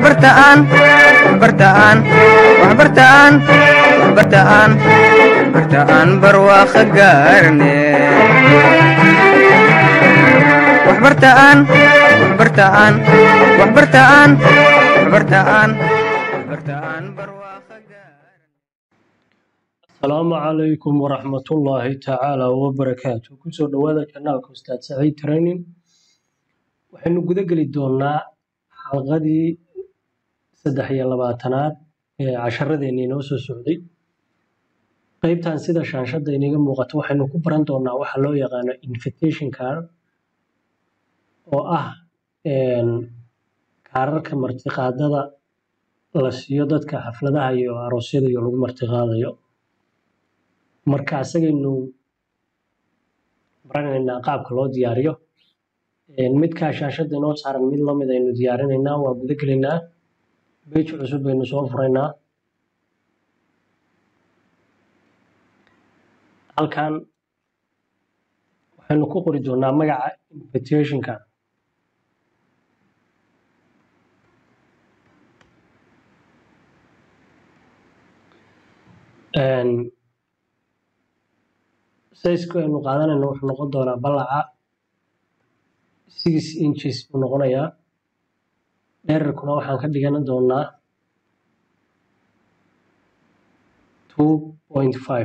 waxbartaan waxbartaan waxbartaan waxbartaan waxbartaan barwaaqo gaarne waxbartaan waxbartaan waxbartaan waxbartaan waxbartaan barwaaqo gaarne asalaamu calaykum waraxmatullaahi tacaala wabarakaatu kusoo dhowaada janaalka ustaad saciid training waxaynu guda geli doonaa xalqadii saddex iyo labaatanaad ee casharadeenii inoo soo socday qeybtan sida shaanshada iniga muuqato waxaynu ku baran doonaa waxa loo yaqaano invitation card oo ah kaararka martiqaadada la siiyo dadka xafladaha iyo aroosyada iyo lagu martiqaadayo marka asagaynu baranaynaa qaabka loo diyaariyo midkaa shaashada inoo saaran mid lamid aynu diyaarinaynaa waa guda gelaynaa bej cusub baynu soo furaynaa halkan waxaynu ku qori doonaa magaca invitationka sizeku aynu qaadanayno wuxuu noqon doonaa ballaca six inches buu noqonayaa dherarkuna waxaan ka dhigan doonaa two point five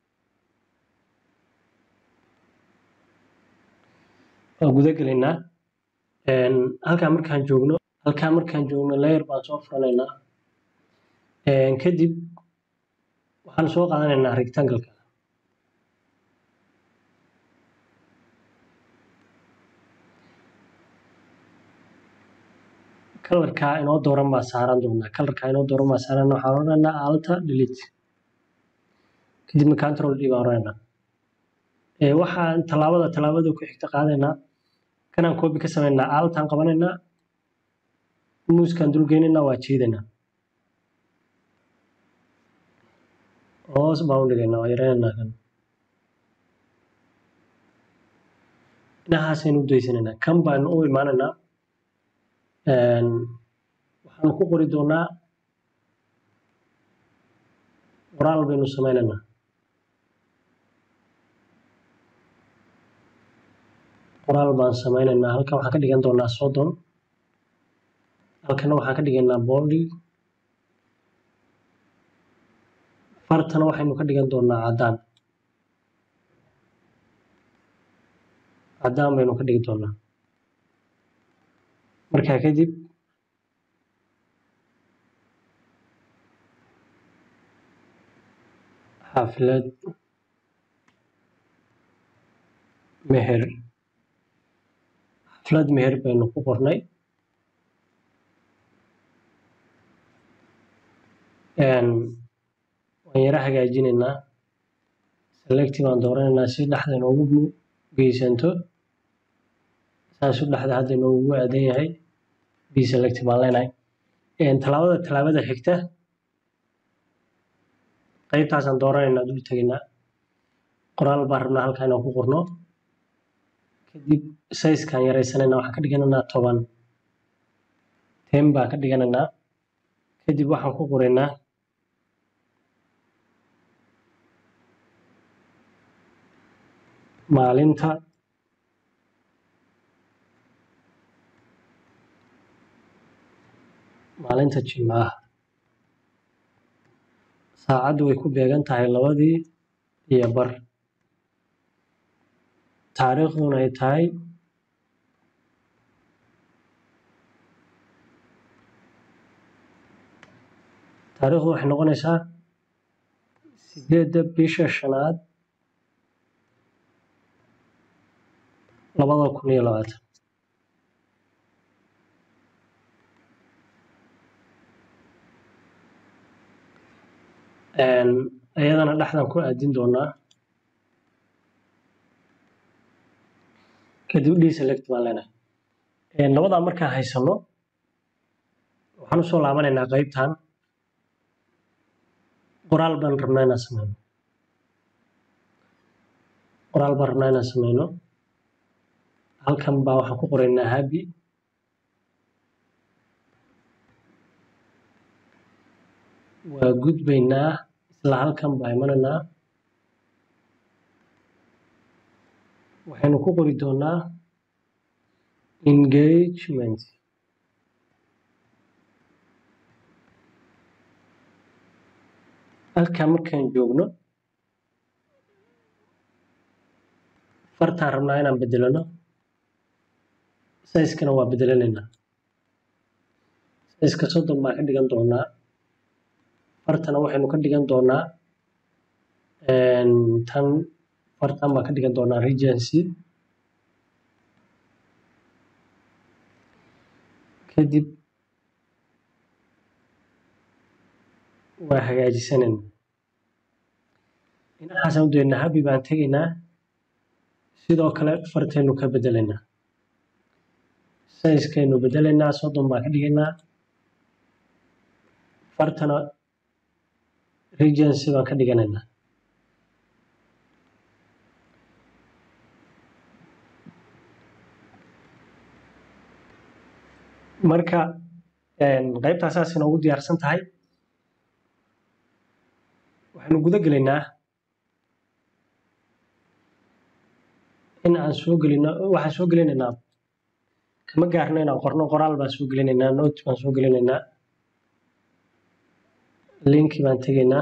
waan guda gelaynaa halkaa markaan joogno halkaa markaan joogno layer baan soo furanaynaa kadib waxaan soo qaadanaynaa rectangle-ka kalarkaa inoo dooran baa saaran doonaa kalarkaa inoo dooran baa saaran waxaan odhanaynaa alta delete kadibna control d baan odhanaynaa waxaan tallaabada tallaabada ku xigta qaadaynaa kanaan copy ka samaynaa altaan qabanaynaa muuskaan dulgeynaynaa waa jiidaynaa hoos baan u dhigaynaa waa yaraynaynaa kan dhinahaasaynu u daysanaynaa kan baanu u imaanaynaa waxaanu ku qori doonaa qoraal baynu sameynaynaa qoraal baan sameynaynaa halkan waxaan ka dhigan doonaa soddon halkana waxaan ka dhigaynaa boldi fartana waxaynu ka dhigan doonaa caddaan caddaan baynu ka dhigi doonaa markaa kadib xaflad meher xaflad meher baynu ku qornay waan yara hagaajinaynaa selecti baan dooranaynaa si dhexda inoogu geysanto saasu dhexda hadda inoogu aadan yahay bselect baan leenahay tallaabada tallaabada xigta qaybtaasaan dooranaynaa dul tegaynaa qoraal baan rabnaa halkaa inaan ku qorno kadib sizekaan yaraysanaynaa waxaan ka dhiganaynaa toban ten baan ka dhiganaynaa kadib waxaan ku qoraynaa maalinta maalinta jimcaha saacaddu way ku beegan tahay labadii iyo bar taariikhduna ay tahay taariikhdu waxay noqonaysaa sideedda bisha shanaad labada kun iyo labaatan iyadana dhexdan ku aadin doonaa kadib dselect baan leenahay labadaa markaan haysano waxaan usoo laabanaynaa qeybtan qoraal baan rabnaa inaan sameyno qoraal baan rabnaa inaan sameyno halkan baa waxaan ku qoraynaa habi waa gudbaynaa isla halkan baa imanaynaa waxaynu ku qori doonaa engagement halkan markaan joogno fartaan rabnaa inaan bedelano sayskana waa bedelanaynaa sayska soddon baan ka dhigan doonaa fartana waxaynu ka dhigan doonaa tan fartan baan ka dhigan doonaa regency kadib waa hagaajisanayna dhinacaasaan u daynaa habi baan tegaynaa sidoo kale fartaynu ka bedelaynaa sayskaynu bedelaynaa soddon baan ka dhigaynaa fartana regency baan ka dhiganaynaa marka qaybtaa saas inoogu diyaarsan tahay waxaynu guda gelaynaa in aan soo gelino waxaan soo gelinaynaa kama gaarno inaan qorno qoraal baan soo gelinaynaa note baan soo gelinaynaa linki baan tegaynaa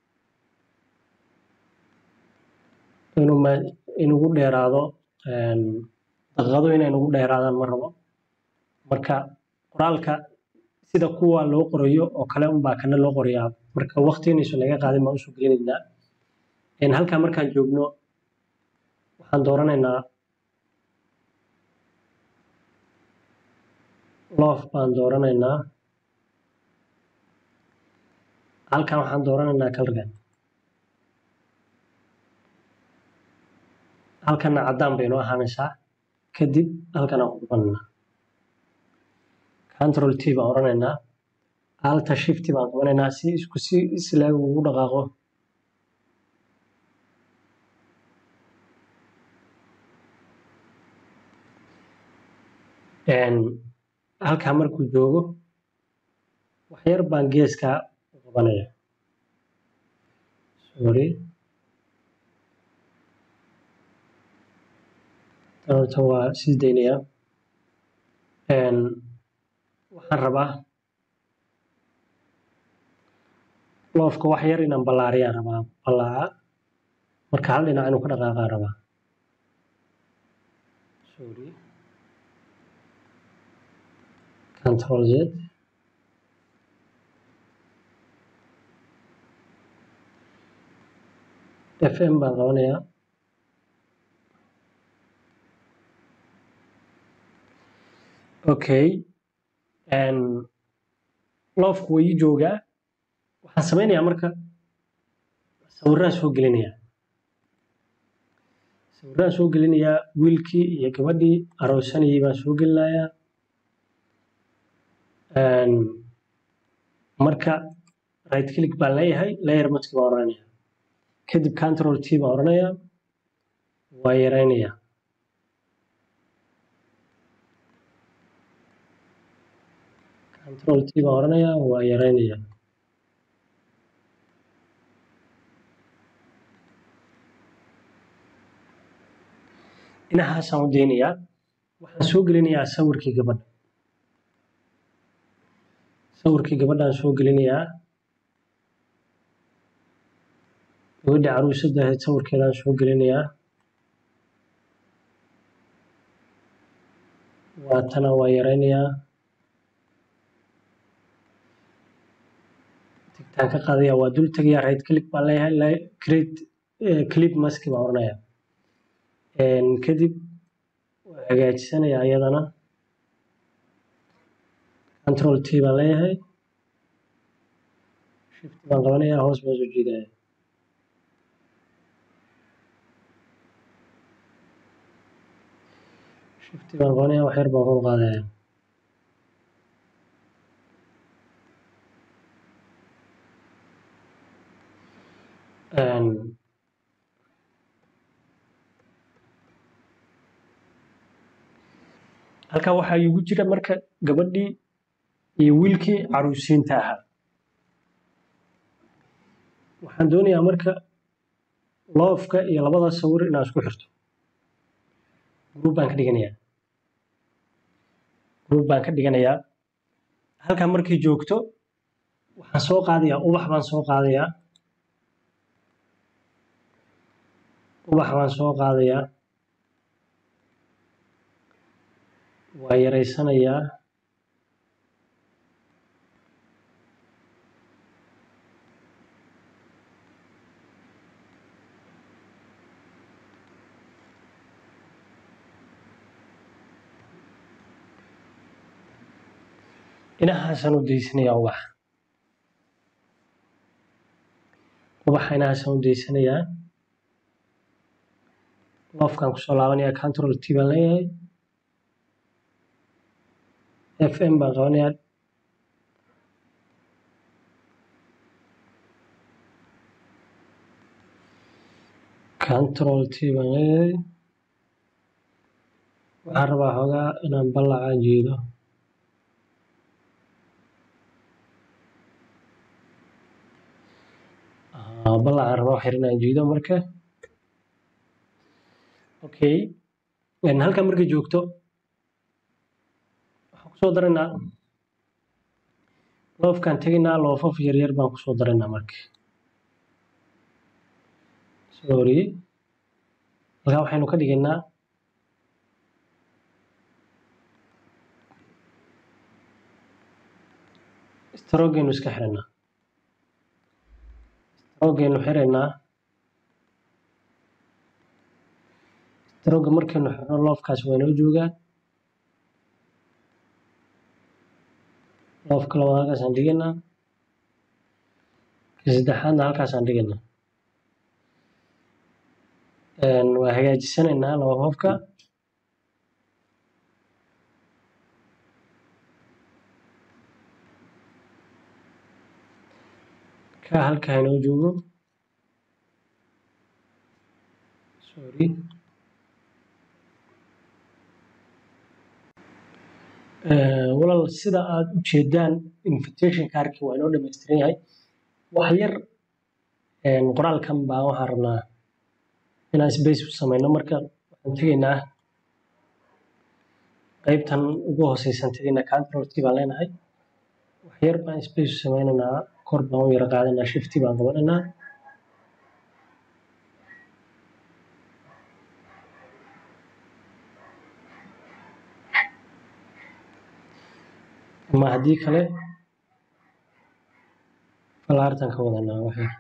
inuu ma inugu dheeraado daqiiqado inay nugu dheeraadaan ma rabo marka qoraalka sida kuwa loo qorayo oo kale unbaa kana loo qorayaa marka waqti inayso naga qaadin baan usoo gelinaynaa halkaa markaan joogno waxaan dooranaynaa loof baan dooranaynaa halkan waxaan dooranaynaa kalrigan halkana caddaan bay noo ahaanaysaa kadib halkan aan ku qabanaynaa control t baan oranaynaa alta shift baan qabanaynaa si isku si islaag ugu dhaqaaqo halkaa markuu joogo waxyar baan geeska u qabanaya sorry horta waa sii daynaya waxaan rabaa loofka wax yar inaan ballaariyaan rabaa ballaaca marka hal dhinac inuu ka dhaqaaqaan rabaa sorry control z fm baan qabanayaa okay loofku waa ii joogaa waxaan samaynayaa marka sawiraan soo gelinayaa sawiraan soo gelinayaa wiilkii iyo gabadhii aroosanayay baan soo gelinayaa marka right click baan leeyahay layer mask baan oranaya kadib control t baan oranayaa waa yaraynayaa control t baan oranayaa waa yaraynayaa dhinacaasaan u daynayaa waxaan soo gelinayaa sawirkii gabadha sawirkii gabadhaan soo gelinayaa gabadha caruusadda ahayd sawirkeedaan soo gelinayaa waatana waa yaraynayaa tigtaan ka qaadaya waa dul tegayaa right click baan leeyahay create clip mask baan oranayaa kadib waa hagaajisanayaa iyadana control t baan leeyahay shift baan qabanayaa hoos baan soo jiidaya shift baan qabanaya wax yar baan kor qaadaya halkaa waxaa igu jira marka gabadhii iyo wiilkii caruusiinta ahaa waxaan doonayaa marka loofka iyo labada sawir inaan isku xirto group baan ka dhiganayaa group baan ka dhiganayaa halkan markay joogto waxaan soo qaadayaa ubax baan soo qaadayaa ubax baan soo qaadayaa waa yaraysanayaa inahaasaan u daysanayaa ubaxa ubaxa inahaasaan u daysanayaa loofkaan kusoo laabanayaa control t baan leeyahay f m baan qabanayaa control t baan leeyahay waxaan rabaa xoogaa inaan ballacaan jeedo ballacaan rabaa waxyar inaan jeedo marka okay halkan markay joogto waxaan kusoo daraynaa loofkaan tegaynaa loofaf yaryar baan kusoo daraynaa marka sorry halkaa waxaynu ka dhigaynaa strogaynu iska xiraynaa strogaynu xiraynaa strogga markaynu xirno loofkaas waa inoo joogaa loofka labaad halkaasaan dhigaynaa ka saddexaadna halkaasaan dhigaynaa waa hagaajisanaynaa loofafka ka halka inoo joogo sorry walaal sida aad u jeedaan invitation kaarkii waa inoo dhammaystiran yahay wax yar qoraalkan baa waxaan rabnaa inaan space u samayno marka waxaan tegaynaa qaybtan ugu hooseysan tegaynaa control t baan leenahay wax yar baan space u sameynaynaa kor baan u yara qaadanaa shifty baan qabanaynaa ama haddii kale falaartan ka wadanaa waxay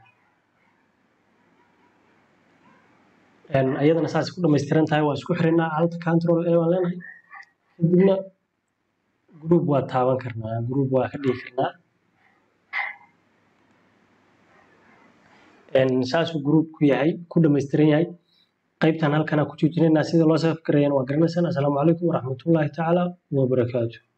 ayadana saas ku dhamaystiran tahay waa isku xirinaa alt control a baan leenahay kadibna group waa taaban karnaa group waa ka dhigi karnaa saasuu group ku yahay ku dhamaystiran yahay qaybtan halkana ku joojinaynaa sida loo safgarayana waa garanaysaan assalaamu calaykum waraxmatullaahi tacaala wabarakaatu